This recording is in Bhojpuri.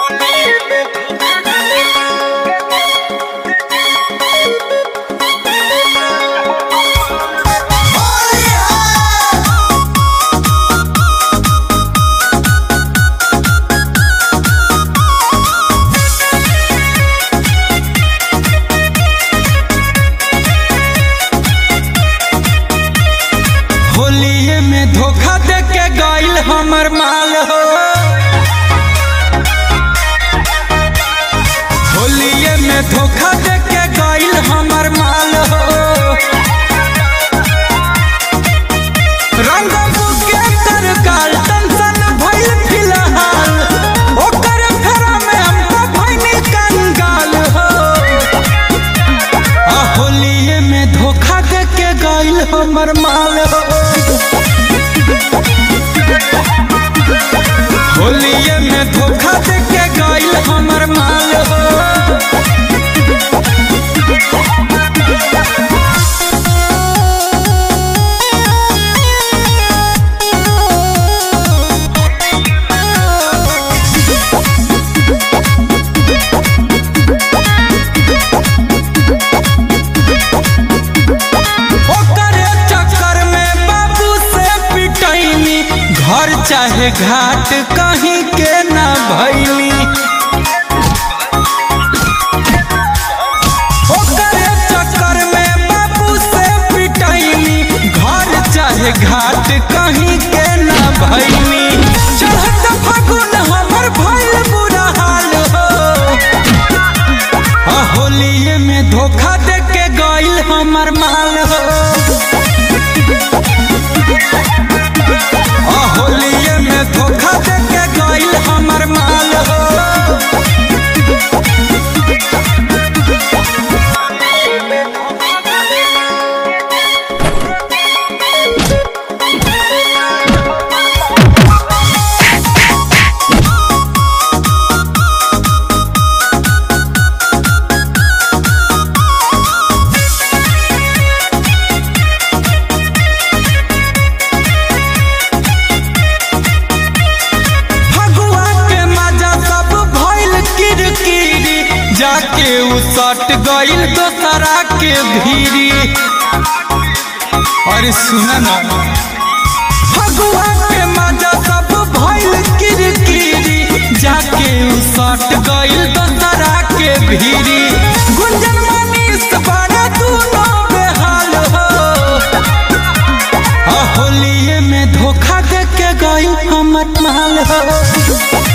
होलिये में धोखा दे के गइल हमर माल हो होलिये में धोखा दे के गइल हमर माल हो रंग बुके कर काल टेंशन भइल फिलहाल ओकर फेरा में हमको भइनी कंगाल हो आ होलिये में धोखा दे के गइल हमर माल हो होलिये में धोखा दे के गइल हमर माल हो ओकरे चक्कर में बाबू से पिटैनी घर चाहे घाट कहीं के ना भैली ओकरे चक्कर में बाबू से पिटैनी घर चाहे घाट कहीं के ना भैली चढ़त फागुन हमर भइल बुरा हाल हो आ होलिये में धोखा दे के गइल हमर माल हो आ होलिये में धोखा दे के गइल हमर माल हो फगुआ के मजा सब भइल किरकिरी जाके उ सट गइल दोसरा के भीरी अरे सुन ना फगुआ के मजा सब भइल किरकिरी जाके उ सट गइल दोसरा के भीरी गुंजन मनीष बड़ा दूनो बेहाल हो आ होलिये में धोखा दे के गइल हमर माल हो